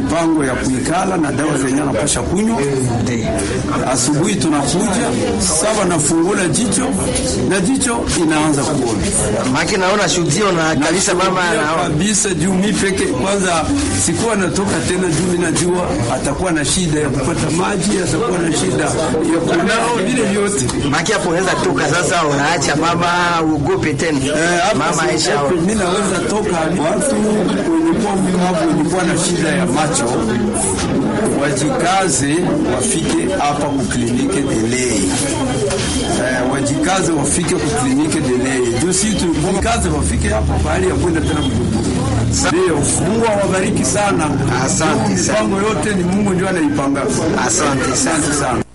mpango ya kuikala na dawa zenye anapasha kunywa. Asubuhi tunakuja saba, nafungula jicho na jicho inaanza kuona Maki naona shuhudio na kabisa mama Ndio anaona. kabisa juu mi peke kwanza sikuwa natoka tena, juu mi najua atakuwa na shida ya kupata maji, atakuwa na shida ya kunao, vile vyote Maki hapo unaweza toka sasa, unaacha mama uogope tena. Eh, hapa Mama Aisha siogope, mi naweza toka watu wenye kuwa mlemavu wenye kuwa na shida ya macho wajikaze wafike hapa kuklinike delei. Eh, wajikaze wafike kuklinike delei juu si tujikaze wafike hapa pahali ya kwenda tena Bujumbura. Ndio, Mungu awabariki sana. Asante sana. Mipango yote ni Mungu ndio anaipanga. Asante sana. Asante sana.